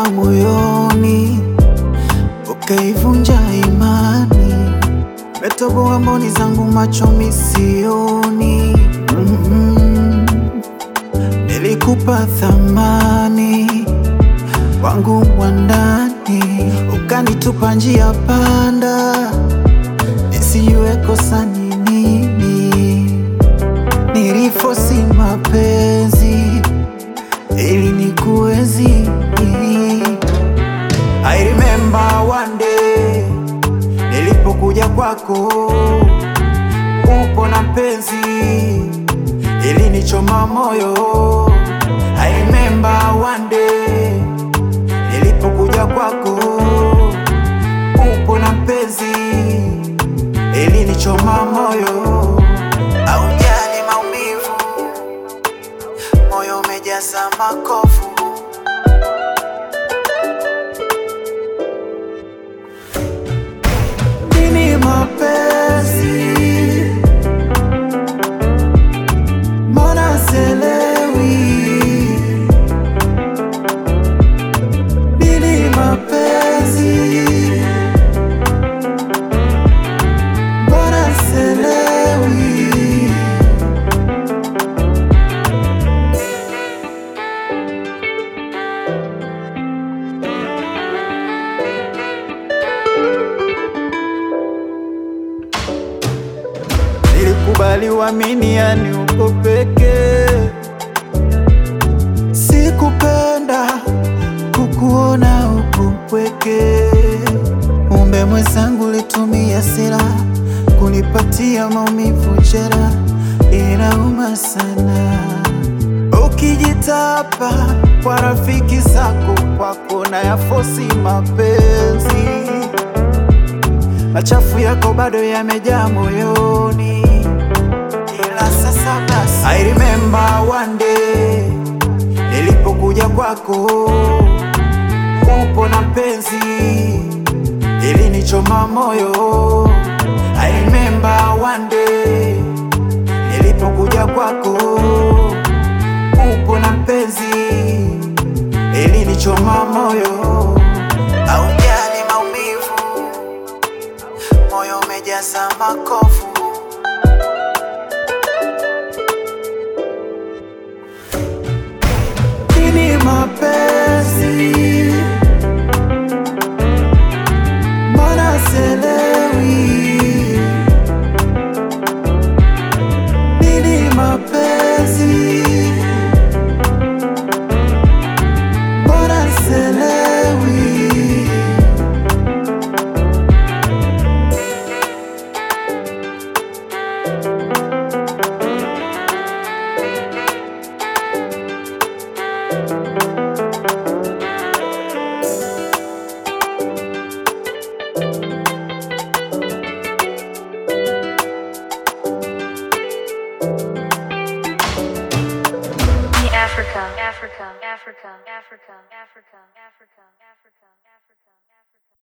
uliingia moyoni, ukaivunja imani, umetoboa mboni zangu, macho misioni. mm Nilikupa thamani wangu wa ndani, ukanitupa njia panda, nisijue kosa ni nini. Nilifosi mapenzi ili nikuwezi. I remember one day nilipokuja kwako, upo na mpenzi ili nichoma moyo. I remember one day nilipokuja kwako, upo na mpenzi ili nichoma moyo. Aujali maumivu, moyo umejaza makovu. Nini mapenzi? Mbona sielewi? Nini mapenzi? Mbona sielewi? Nilikubali uamini, yani uko peke. Sikupenda kukuona uko mpweke. Umbe mwenzangu, litumia silaha kunipatia maumivu, jera inauma sana. Ukijitapa kwa rafiki zako, kwako na yafosi mapenzi machafu yako bado yamejaa moyoni, ila sasa basi. I remember one day nilipokuja kwako, upo na mpenzi ili nichoma moyo. I remember one day nilipokuja kwako, upo na mpenzi ili nichoma moyo. Aujali maumivu moyo umejaza makovu. Nini mapenzi? Mbona sielewi? Nini mapenzi? Mbona sielewi? Africa, Africa, Africa, Africa, Africa, Africa.